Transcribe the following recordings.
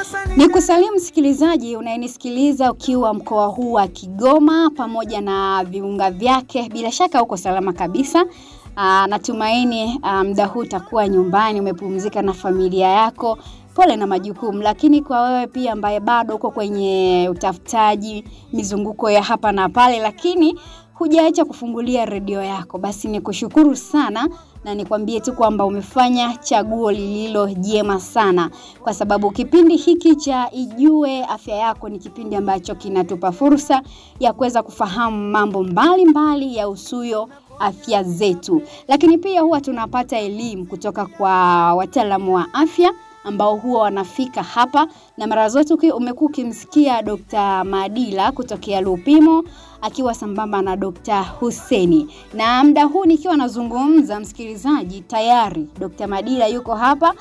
Ni kusalimu msikilizaji unayenisikiliza ukiwa mkoa huu wa Kigoma pamoja na viunga vyake. Bila shaka uko salama kabisa. Aa, natumaini muda huu utakuwa nyumbani umepumzika na familia yako. Pole na majukumu, lakini kwa wewe pia ambaye bado uko kwenye utafutaji, mizunguko ya hapa na pale, lakini hujaacha kufungulia redio yako, basi ni kushukuru sana na nikwambie tu kwamba umefanya chaguo lililo jema sana, kwa sababu kipindi hiki cha Ijue Afya Yako ni kipindi ambacho kinatupa fursa ya kuweza kufahamu mambo mbalimbali mbali ya usuyo afya zetu, lakini pia huwa tunapata elimu kutoka kwa wataalamu wa afya ambao huwa wanafika hapa na mara zote umekuwa ukimsikia Dr. Madila kutokea Lupimo akiwa sambamba na Dr. Huseni. Na muda huu nikiwa nazungumza, msikilizaji, tayari Dr. Madila yuko hapa.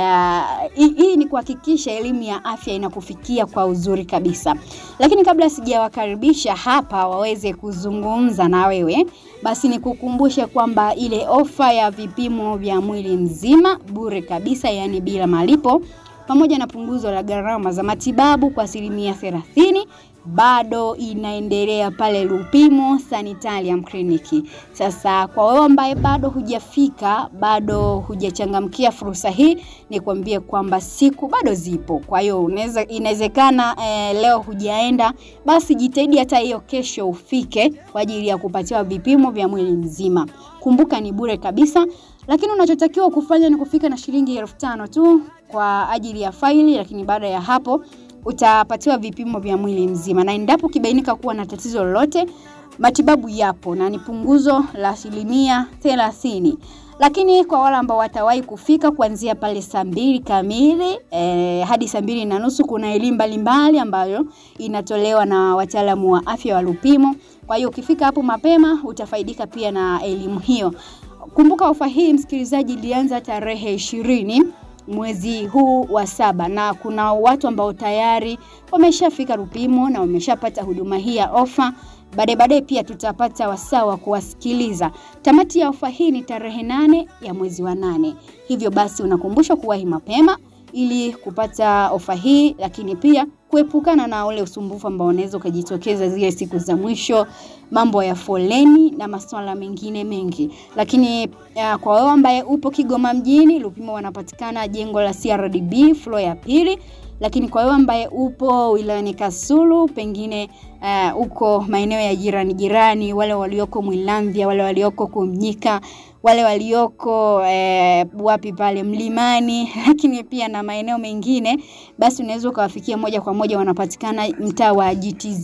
Uh, hii ni kuhakikisha elimu ya afya inakufikia kwa uzuri kabisa. Lakini kabla sijawakaribisha hapa waweze kuzungumza na wewe, basi nikukumbushe kwamba ile ofa ya vipimo vya mwili mzima bure kabisa, yaani bila malipo pamoja na punguzo la gharama za matibabu kwa asilimia thelathini bado inaendelea pale Lupimo Sanitarium Clinic. Sasa kwa wewe ambaye bado hujafika, bado hujachangamkia fursa hii, nikwambie kwamba siku bado zipo. Kwa hiyo unaweza inawezekana eh, leo hujaenda, basi jitahidi hata hiyo kesho ufike kwa ajili ya kupatiwa vipimo vya mwili mzima. Kumbuka ni bure kabisa, lakini unachotakiwa kufanya ni kufika na shilingi elfu tano tu kwa ajili ya faili, lakini baada ya hapo utapatiwa vipimo vya mwili mzima, na endapo ukibainika kuwa na tatizo lolote, matibabu yapo na ni punguzo la asilimia thelathini. Lakini kwa wale ambao watawahi kufika kuanzia pale saa mbili kamili eh, hadi saa mbili na nusu kuna elimu mbalimbali ambayo inatolewa na wataalamu wa afya wa Lupimo. Kwa hiyo ukifika hapo mapema utafaidika pia na elimu hiyo. Kumbuka ofa hii msikilizaji, ilianza tarehe ishirini mwezi huu wa saba na kuna watu ambao tayari wameshafika Lupimo na wameshapata huduma hii ya ofa. Baadaye baadaye pia tutapata wasaa wa kuwasikiliza. Tamati ya ofa hii ni tarehe nane ya mwezi wa nane, hivyo basi unakumbushwa kuwahi mapema ili kupata ofa hii, lakini pia kuepukana na ule usumbufu ambao unaweza ukajitokeza zile siku za mwisho, mambo ya foleni na masuala mengine mengi. Lakini uh, kwa wewe ambaye upo Kigoma mjini, Lupimo wanapatikana jengo la CRDB floor ya pili lakini kwa wewe ambaye upo wilayani Kasulu, pengine uh, uko maeneo ya jirani jirani, wale walioko Mwilamvya, wale walioko Kumnyika, wale walioko eh, wapi pale Mlimani, lakini pia na maeneo mengine, basi unaweza ukawafikia moja kwa moja. Wanapatikana mtaa wa GTZ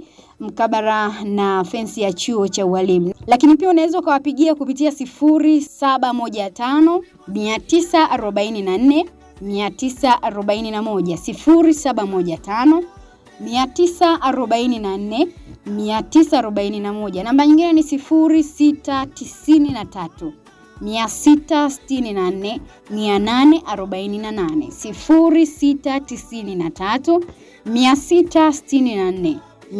mkabara na fensi ya chuo cha ualimu, lakini pia unaweza ukawapigia kupitia sifuri saba moja tano mia tisa arobaini na nne 941 0715 944 941. Namba nyingine ni 0693 664 848 0693 664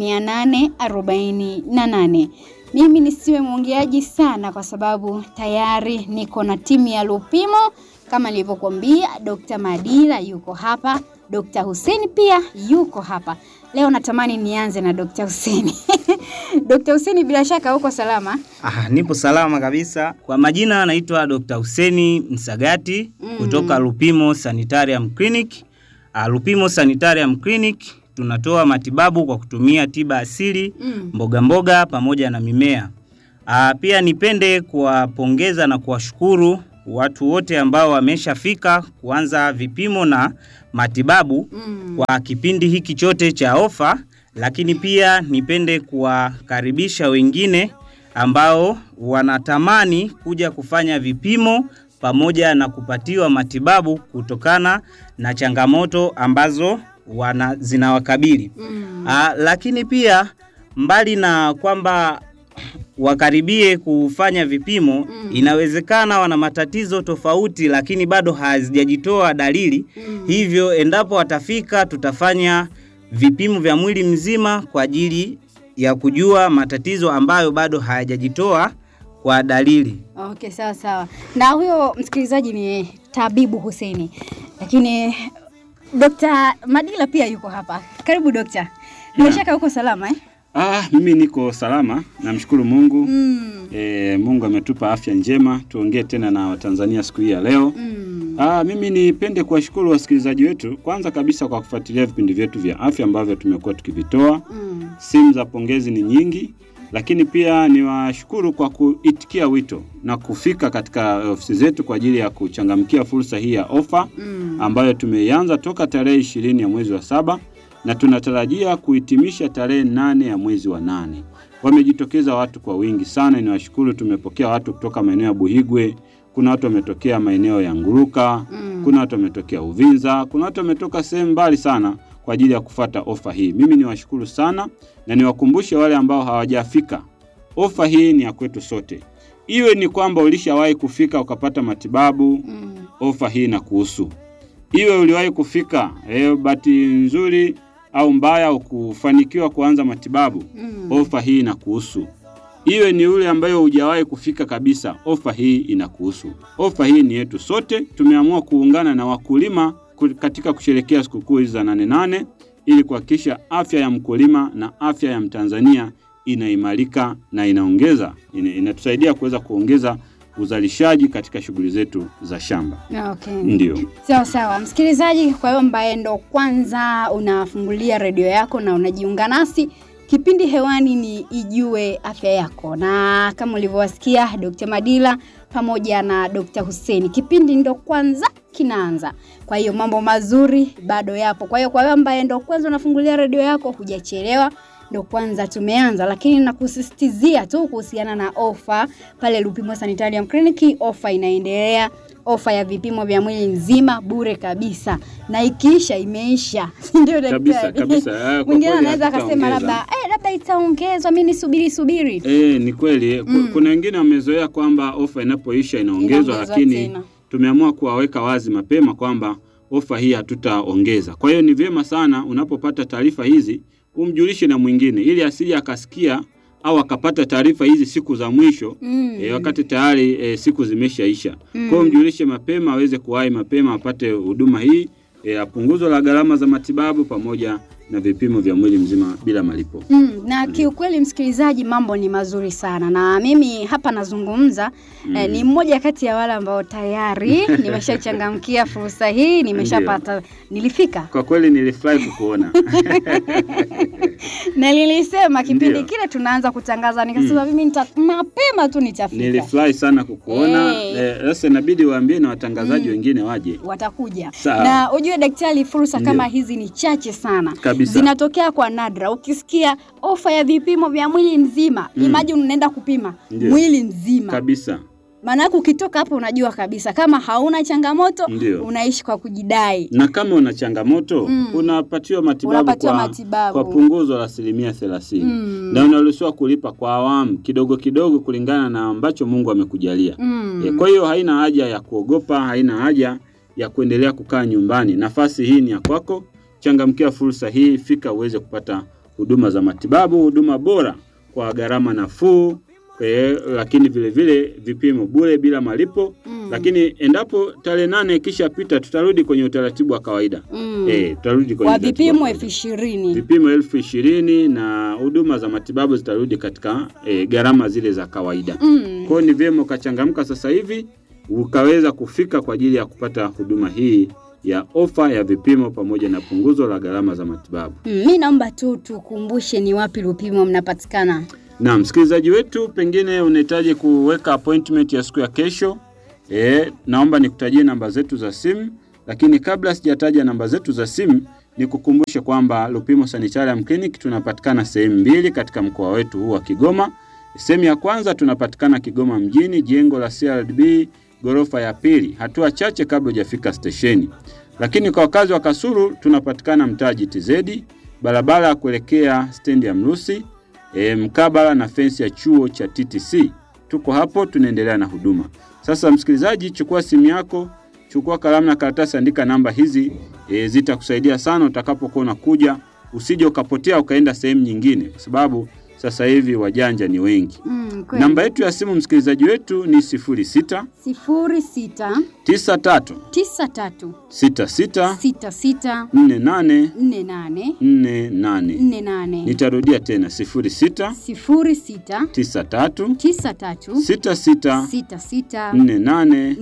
848. Mimi nisiwe mwongeaji sana kwa sababu tayari niko na timu ya Lupimo kama nilivyokuambia, Dr. Madila yuko hapa, Dr. Huseni pia yuko hapa. Leo natamani nianze na Dr. Huseni. Dr. Huseni, bila shaka uko salama? Ah, nipo salama kabisa. Kwa majina anaitwa Dr. Huseni Msagati mm. kutoka Lupimo Sanitarium Clinic. Ah, Lupimo Sanitarium Clinic tunatoa matibabu kwa kutumia tiba asili mm. mboga mboga pamoja na mimea. Ah, pia nipende kuwapongeza na kuwashukuru watu wote ambao wameshafika kuanza vipimo na matibabu mm. kwa kipindi hiki chote cha ofa, lakini pia nipende kuwakaribisha wengine ambao wanatamani kuja kufanya vipimo pamoja na kupatiwa matibabu kutokana na changamoto ambazo wana zinawakabili mm. Aa, lakini pia mbali na kwamba wakaribie kufanya vipimo mm. Inawezekana wana matatizo tofauti, lakini bado hazijajitoa dalili mm. Hivyo endapo watafika, tutafanya vipimo vya mwili mzima kwa ajili ya kujua matatizo ambayo bado hayajajitoa kwa dalili. Okay, sawa sawa. Na huyo msikilizaji ni Tabibu Huseni, lakini Dr. Madila pia yuko hapa. Karibu dokta. Bila shaka uko salama eh? Ah, mimi niko salama, namshukuru Mungu. Mm. E, Mungu ametupa afya njema. Tuongee tena na Watanzania siku hii ya leo. Mm. Ah, mimi nipende kuwashukuru wasikilizaji wetu kwanza kabisa kwa kufuatilia vipindi vyetu vya afya ambavyo tumekuwa tukivitoa. Mm. Simu za pongezi ni nyingi, lakini pia niwashukuru kwa kuitikia wito na kufika katika ofisi zetu kwa ajili ya kuchangamkia fursa hii ya ofa Mm. ambayo tumeianza toka tarehe ishirini ya mwezi wa saba na tunatarajia kuhitimisha tarehe nane ya mwezi wa nane. Wamejitokeza watu kwa wingi sana, niwashukuru. Tumepokea watu kutoka maeneo ya Buhigwe, kuna watu wametokea maeneo ya Nguruka, Mm. kuna watu wametokea Uvinza, kuna watu wametoka sehemu mbali sana kwa ajili ya kufata ofa hii. Mimi niwashukuru sana na niwakumbushe wale ambao hawajafika, ofa hii ni ya kwetu sote. Iwe ni kwamba ulishawahi kufika ukapata matibabu, Mm. ofa hii na kuhusu. Iwe uliwahi kufika eh, bahati nzuri au mbaya ukufanikiwa kuanza matibabu, Mm. ofa hii inakuhusu. Iwe ni ule ambayo hujawahi kufika kabisa, ofa hii inakuhusu. Ofa hii ni yetu sote. Tumeamua kuungana na wakulima ku- katika kusherekea sikukuu hizi za nane nane ili kuhakikisha afya ya mkulima na afya ya Mtanzania inaimarika na inaongeza ina, inatusaidia kuweza kuongeza uzalishaji katika shughuli zetu za shamba. Okay. Ndio. Sawa sawa, msikilizaji, kwa hiyo ambaye ndo kwanza unafungulia redio yako na unajiunga nasi, kipindi hewani ni Ijue Afya Yako, na kama ulivyowasikia Dr. Madila pamoja na Dr. Hussein, kipindi ndo kwanza kinaanza. Kwa hiyo mambo mazuri bado yapo. Kwa hiyo kwa wewe ambaye ndo kwanza unafungulia redio yako, hujachelewa ndo kwanza tumeanza, lakini nakusisitizia tu kuhusiana na ofa pale Lupimo Sanitarium Clinic. Ofa inaendelea, ofa ya vipimo vya mwili nzima bure kabisa, na ikiisha imeisha, ndio Kabisa, daktari. kabisa. Ah, kwa Mwingine kweli anaweza akasema hatutaongeza. labda eh, labda itaongezwa, mimi nisubiri subiri. E, ni kweli Ku- Mm. kuna wengine wamezoea kwamba ofa inapoisha inaongezwa, Inaongezwa lakini tena. tumeamua kuwaweka wazi mapema kwamba ofa hii hatutaongeza. Kwa hiyo ni vyema sana unapopata taarifa hizi umjulishe na mwingine, ili asije akasikia au akapata taarifa hizi siku za mwisho Mm. e, wakati tayari e, siku zimeshaisha. Mm. Kwa hiyo mjulishe mapema aweze kuwahi mapema apate huduma hii e, ya punguzo la gharama za matibabu pamoja na vipimo vya mwili mzima bila malipo. Mm, na kiukweli msikilizaji, mambo ni mazuri sana, na mimi hapa nazungumza eh, ni mmoja kati ya wale ambao tayari nimeshachangamkia fursa hii, nimeshapata, nilifika Kwa kweli nilifurahi kukuona. na nilisema kipindi Ndio. kile tunaanza kutangaza, nikasema mimi nita mapema tu nitafika, Nilifurahi sana kukuona. Hey. Eh, Sasa inabidi waambie na watangazaji Mm. wengine waje. watakuja Sawa. na ujue daktari, fursa Ndio. kama hizi ni chache sana, Kabisa. zinatokea kwa nadra. Ukisikia ofa ya vipimo vya mwili mzima, Mm. imagine unaenda kupima Ndio. mwili mzima Kabisa. Maana yake ukitoka hapo unajua kabisa kama hauna changamoto Ndio. unaishi kwa kujidai. Na kama una changamoto Mm. unapatiwa matibabu Unapatiwa kwa, matibabu. kwa punguzo la asilimia thelathini Mm. na unaruhusiwa kulipa kwa awamu kidogo kidogo kulingana na ambacho Mungu amekujalia. Mm. E, kwa hiyo haina haja ya kuogopa, haina haja ya kuendelea kukaa nyumbani. Nafasi hii ni ya kwako. Changamkia fursa hii, fika uweze kupata huduma za matibabu, huduma bora kwa gharama nafuu. E, lakini vile vile vipimo bure bila malipo Mm. lakini endapo tarehe nane ikishapita tutarudi kwenye utaratibu wa kawaida Mm. e, tutarudi kwenye Kwa utaratibu wa vipimo kawaida. elfu ishirini. vipimo elfu ishirini na huduma za matibabu zitarudi katika e, gharama zile za kawaida. Mm. Kwa hiyo ni vyema ukachangamka sasa hivi ukaweza kufika kwa ajili ya kupata huduma hii ya ofa ya vipimo pamoja na punguzo la gharama za matibabu. Mm. Mi naomba tu tukumbushe ni wapi Lupimo mnapatikana. Na msikilizaji wetu, pengine unahitaji kuweka appointment ya siku ya kesho. E, naomba nikutajie namba zetu za simu, lakini kabla sijataja namba zetu za simu, nikukumbushe kwamba Lupimo Sanitarium Clinic tunapatikana sehemu mbili katika mkoa wetu huu wa Kigoma. Sehemu ya kwanza tunapatikana Kigoma mjini, jengo la CRDB ghorofa ya pili, hatua chache kabla hujafika stesheni. Lakini kwa wakazi wa Kasulu tunapatikana mtaa GTZ, barabara ya kuelekea stendi ya Mrusi e, mkabala na fensi ya chuo cha TTC. Tuko hapo tunaendelea na huduma. Sasa msikilizaji, chukua simu yako, chukua kalamu na karatasi, andika namba hizi e, zitakusaidia sana utakapokuwa unakuja, usije ukapotea ukaenda sehemu nyingine, kwa sababu sasa hivi wajanja ni wengi. Mm, kweli. Namba yetu ya simu msikilizaji wetu ni 06 sifuri sita 93 tisa tatu 66 sita sita 48 nne nane 48. nne nane Nitarudia tena 06 sifuri sita 93 tisa tatu 66 sita sita 48 nne nane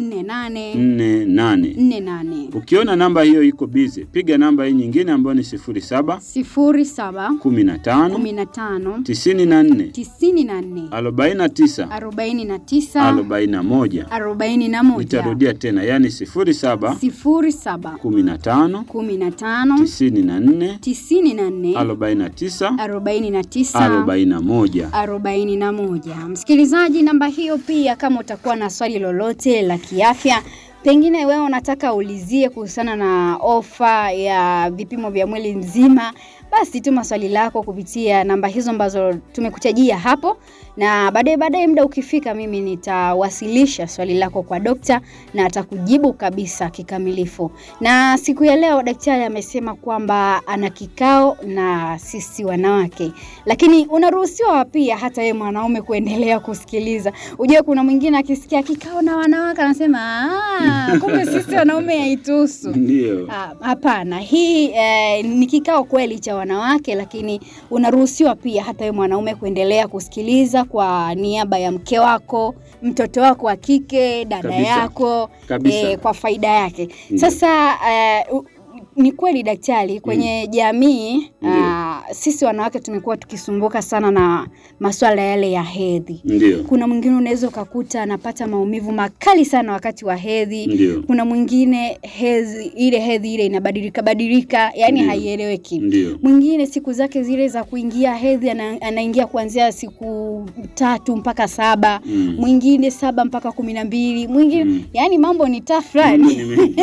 48. nne nane Ukiona namba hiyo iko bize, piga namba hii nyingine ambayo ni 07 sifuri saba 15 kumi na tano 94 tisini na nne 49 arobaini na tisa 41. arobaini na moja Nitarudia tena, yani 07 sifuri saba 15 kumi na tano 94 tisini na nne 49 arobaini na tisa 41. arobaini na moja. Msikilizaji, namba hiyo pia, kama utakuwa na swali lolote la kiafya, pengine wewe unataka ulizie kuhusiana na ofa ya vipimo vya mwili mzima, basi tuma swali lako kupitia namba hizo ambazo tumekutajia hapo, na baadaye baadaye muda ukifika, mimi nitawasilisha swali lako kwa dokta na atakujibu kabisa kikamilifu. Na siku ya leo daktari amesema kwamba ana kikao na sisi wanawake, lakini unaruhusiwa pia hata yeye mwanaume kuendelea kusikiliza. Ujue kuna mwingine akisikia kikao na wanawake anasema "Ah, kumbe sisi wanaume haituhusu. Ndio. Ah, Hapana, hii eh, ni kikao kweli cha wanawake, lakini unaruhusiwa pia hata wewe mwanaume kuendelea kusikiliza kwa niaba ya mke wako, mtoto wako wa kike, dada Kabisa. yako Kabisa. eh, kwa faida yake. Ndio. Sasa eh, u- ni kweli daktari, kwenye jamii ah, sisi wanawake tumekuwa tukisumbuka sana na masuala yale ya hedhi. Ndio. Kuna mwingine unaweza ukakuta anapata maumivu makali sana wakati wa hedhi Ndio. kuna mwingine hedhi ile hedhi ile inabadilika badilika, yani Ndio. haieleweki. Ndio. Mwingine siku zake zile za kuingia hedhi ana, anaingia kuanzia siku tatu mpaka saba Mm. mwingine saba mpaka kumi na mbili mwingine Mm. yani mambo ni Mambo tafrani. ni mengi.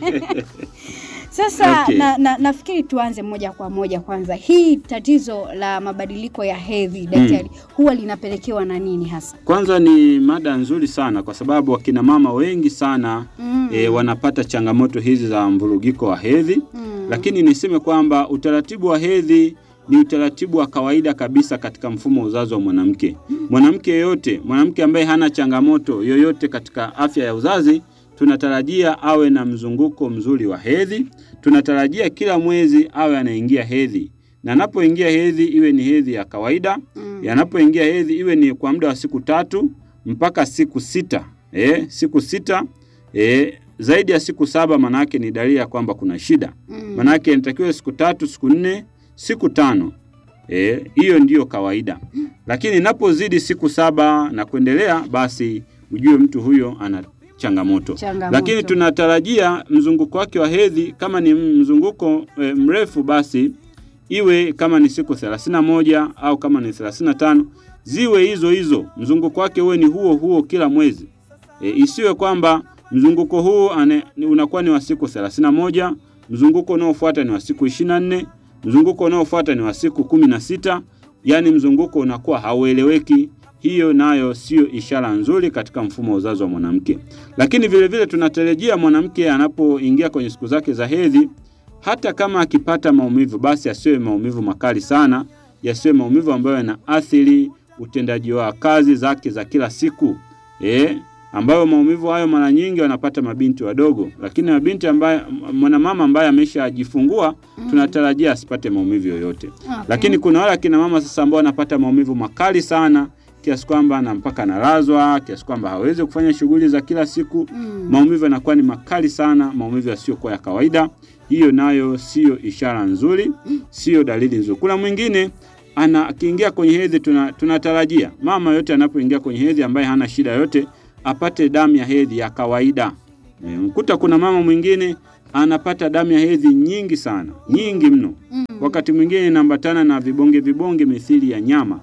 Sasa Okay. na, na, nafikiri tuanze moja kwa moja kwanza, hii tatizo la mabadiliko ya hedhi daktari, huwa linapelekewa na nini hasa? Kwanza ni mada nzuri sana kwa sababu wakina mama wengi sana Mm. e, wanapata changamoto hizi za mvurugiko wa hedhi Mm. lakini niseme kwamba utaratibu wa hedhi ni utaratibu wa kawaida kabisa katika mfumo wa uzazi wa mwanamke. Mwanamke yeyote, mwanamke ambaye hana changamoto yoyote katika afya ya uzazi, tunatarajia awe na mzunguko mzuri wa hedhi. Tunatarajia kila mwezi awe anaingia hedhi, na anapoingia hedhi iwe ni hedhi ya kawaida. Mm. Yanapoingia hedhi iwe ni kwa muda wa siku tatu mpaka siku sita. Eh, siku sita eh, zaidi ya siku saba manake ni dalili ya kwamba kuna shida. Mm. Manake inatakiwa siku tatu, siku nne, siku tano. Eh, hiyo ndiyo kawaida. Lakini inapozidi siku saba na kuendelea, basi ujue mtu huyo ana changamoto. Changamoto. Lakini tunatarajia mzunguko wake wa hedhi kama ni mzunguko e, mrefu basi iwe kama ni siku 31 au kama ni 35 ziwe hizo hizo, mzunguko wake uwe ni huo huo kila mwezi. E, isiwe kwamba mzunguko huu ane, ni- unakuwa ni wa siku 31, mzunguko unaofuata ni wa siku 24, mzunguko unaofuata ni wa siku 16, yani mzunguko unakuwa haueleweki. Hiyo nayo sio ishara nzuri katika mfumo wa uzazi wa mwanamke. Lakini vile vile tunatarajia mwanamke anapoingia kwenye siku zake za hedhi, hata kama akipata maumivu, basi asiwe maumivu makali sana, yasiwe maumivu ambayo yanaathiri utendaji wa kazi zake za kila siku eh, ambayo maumivu hayo mara nyingi wanapata mabinti wadogo, lakini mabinti ambaye mwanamama ambaye ameshajifungua tunatarajia asipate maumivu yoyote. Okay. Lakini kuna wale akina mama sasa ambao wanapata maumivu makali sana kiasi kwamba na mpaka analazwa, kiasi kwamba hawezi kufanya shughuli za kila siku. Mm. Maumivu yanakuwa ni makali sana, maumivu yasiyokuwa ya kawaida. Hiyo nayo siyo ishara nzuri, siyo dalili nzuri. Kuna mwingine ana akiingia kwenye hedhi, tuna, tunatarajia mama yote anapoingia kwenye hedhi ambaye hana shida yote apate damu ya hedhi ya kawaida. E, mkuta kuna mama mwingine anapata damu ya hedhi nyingi sana, nyingi mno. Wakati mwingine inaambatana na vibonge vibonge mithili ya nyama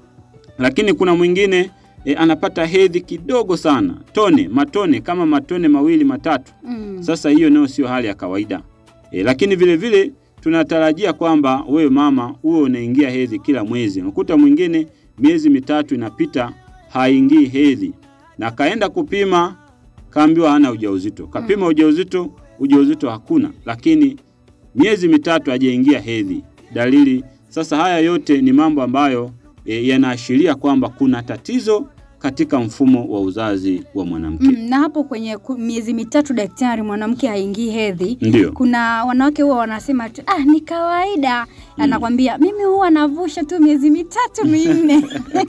lakini kuna mwingine e, anapata hedhi kidogo sana, tone matone kama matone mawili matatu. Mm. Sasa hiyo nayo sio hali ya kawaida e, lakini vile vile tunatarajia kwamba wewe mama uwe unaingia hedhi kila mwezi. Unakuta mwingine miezi mitatu inapita haingii hedhi, na kaenda kupima kaambiwa hana ujauzito, kapima ujauzito, ujauzito hakuna, lakini miezi mitatu hajaingia hedhi. Dalili sasa, haya yote ni mambo ambayo e, yanaashiria kwamba kuna tatizo katika mfumo wa uzazi wa mwanamke. Mm, na hapo kwenye ku- miezi mitatu daktari, mwanamke haingii hedhi. Ndio. Kuna wanawake huwa wanasema tu ah, ni kawaida. Anakwambia mimi huwa navusha tu miezi mitatu minne.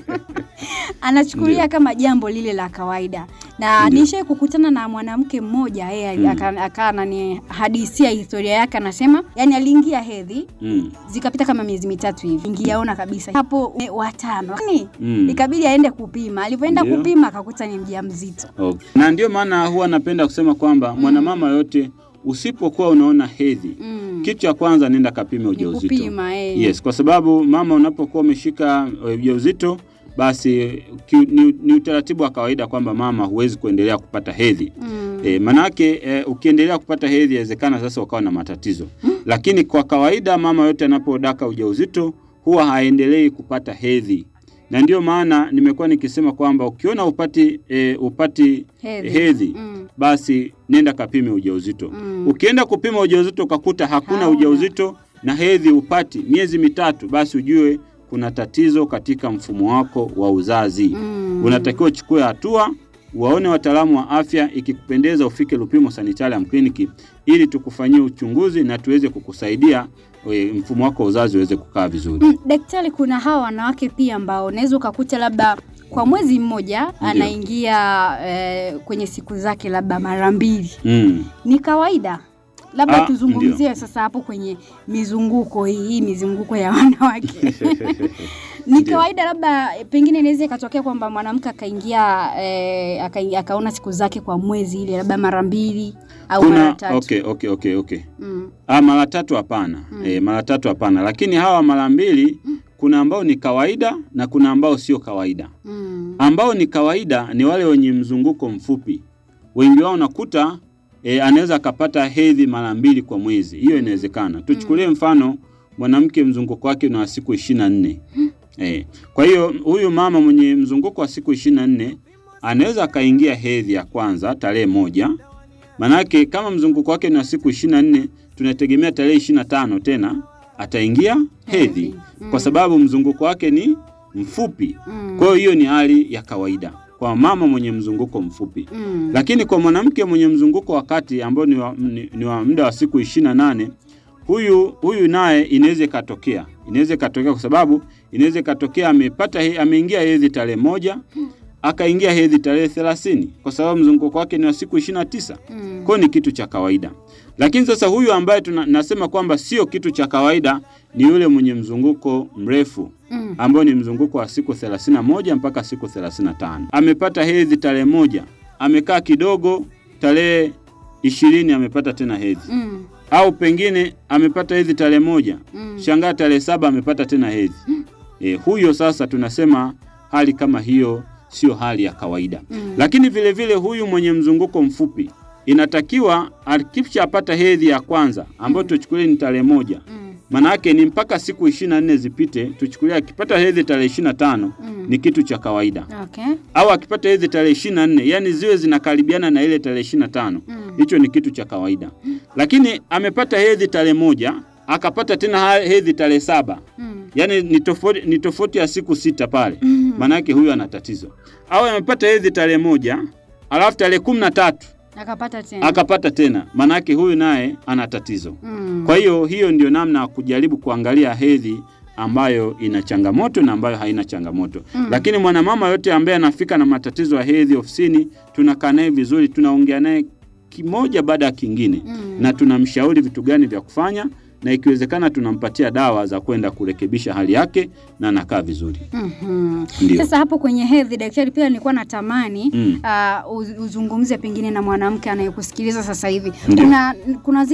Anachukulia Ndio. kama jambo lile la kawaida, na Ndio. nishai kukutana na mwanamke mmoja yeye Mm. aka- akaa ananihadisia historia yake, anasema yani aliingia hedhi Mm. zikapita kama miezi mitatu hivi, ingiaona kabisa hapo e, watano Lakini, Mm. ikabidi aende kupima. Alivyoenda Ndio. kupima akakuta ni mjamzito. Okay. Na ndio maana huwa napenda kusema kwamba mwanamama yote usipokuwa unaona hedhi Mm. kitu cha kwanza nenda kapime Ni ujauzito. kupima eh. Yes, kwa sababu mama unapokuwa umeshika eh, ujauzito basi ki, ni, ni utaratibu wa kawaida kwamba mama huwezi kuendelea kupata hedhi. Mm. E, manake e, ukiendelea kupata hedhi inawezekana sasa ukawa na matatizo. Lakini kwa kawaida mama yote anapodaka ujauzito huwa haendelei kupata hedhi. Na ndio maana nimekuwa nikisema kwamba ukiona upati e, upati Hedhi. hedhi, Mm. basi nenda kapime ujauzito. Mm. Ukienda kupima ujauzito ukakuta hakuna Hauna. ujauzito na hedhi upati miezi mitatu, basi ujue kuna tatizo katika mfumo wako wa uzazi. Mm. Unatakiwa uchukue hatua, waone wataalamu wa afya, ikikupendeza ufike Lupimo Sanitarium Clinic ili tukufanyie uchunguzi na tuweze kukusaidia e, mfumo wako wa uzazi uweze kukaa vizuri. Mm, daktari, kuna hawa wanawake pia ambao unaweza ukakuta labda kwa mwezi mmoja anaingia eh, kwenye siku zake labda mara mbili. Mm. Ni kawaida? Labda Ah, tuzungumzie sasa hapo kwenye mizunguko hii, hii mizunguko ya wanawake ni Ndio. kawaida, labda eh, pengine inaweza ikatokea kwamba mwanamke akaingia eh, aka, akaona siku zake kwa mwezi ile labda mara mbili au mara Kuna tatu. okay, okay, okay, okay. Mm. Ah, mara tatu hapana. Mm. E, mara tatu hapana, lakini hawa mara mbili kuna ambao ni kawaida na kuna ambao sio kawaida. Mm. Ambao ni kawaida ni wale wenye mzunguko mfupi. Wengi wao nakuta e, anaweza akapata hedhi mara mbili kwa mwezi. Hiyo inawezekana. Tuchukulie mfano mwanamke mzunguko wake ni wa siku ishirini na nne. E, kwa hiyo huyu mama mwenye mzunguko wa siku ishirini na nne anaweza akaingia hedhi ya kwanza tarehe moja. Manake kama mzunguko wake ni wa siku ishirini na nne tunategemea tarehe ishirini na tano tena ataingia hedhi Mm. kwa sababu mzunguko wake ni mfupi. Mm. Kwa hiyo hiyo ni hali ya kawaida kwa mama mwenye mzunguko mfupi. Mm. Lakini kwa mwanamke mwenye mzunguko wa kati ambao ni wa, ni, ni wa muda wa siku ishirini na nane huyu huyu naye inaweza ikatokea, inaweza ikatokea kwa sababu inaweza ikatokea amepata he- ameingia hedhi tarehe moja akaingia hedhi tarehe thelathini kwa sababu mzunguko wake ni wa siku ishirini na tisa Mm. kwa hiyo ni kitu cha kawaida. Lakini sasa huyu ambaye tuna, nasema kwamba sio kitu cha kawaida ni yule mwenye mzunguko mrefu Mm. ambao ni mzunguko wa siku 31 mpaka siku 35. Amepata hedhi tarehe moja, amekaa kidogo, tarehe ishirini amepata tena hedhi, Mm. au pengine amepata hedhi tarehe moja, Mm. shangaa tarehe saba amepata tena hedhi. E, huyo sasa tunasema hali kama hiyo sio hali ya kawaida. Mm. Lakini vile vile huyu mwenye mzunguko mfupi inatakiwa akishapata hedhi ya kwanza ambayo tuchukulie ni tarehe moja Mm. maana yake ni mpaka siku ishirini na nne zipite. Tuchukulia akipata hedhi tarehe ishirini na tano Mm. ni kitu cha kawaida, Okay. au akipata hedhi tarehe ishirini na nne yani ziwe zinakaribiana na ile tarehe ishirini na tano Mm. hicho ni kitu cha kawaida. Lakini amepata hedhi tarehe moja akapata tena ha- hedhi tarehe saba Mm. yani ni tofauti, ni tofauti ya siku sita pale, Mm. maana yake huyu ana tatizo. Au amepata hedhi tarehe moja alafu tarehe kumi na tatu Akapata tena. akapata tena, maana yake huyu naye ana tatizo. Mm. Kwa hiyo hiyo ndio namna ya kujaribu kuangalia hedhi ambayo ina changamoto na ambayo haina changamoto. Mm. Lakini mwanamama yote ambaye anafika na matatizo ya hedhi ofisini, tunakaa naye vizuri, tunaongea naye kimoja baada ya kingine Mm. na tunamshauri vitu gani vya kufanya na ikiwezekana tunampatia dawa za kwenda kurekebisha hali yake na anakaa vizuri. Mhm. Ndio. Sasa hapo kwenye hedhi, daktari, pia nilikuwa natamani Mm. uh, uz- uzungumze pengine na mwanamke anayekusikiliza sasa hivi. Ndio. Kuna kuna zile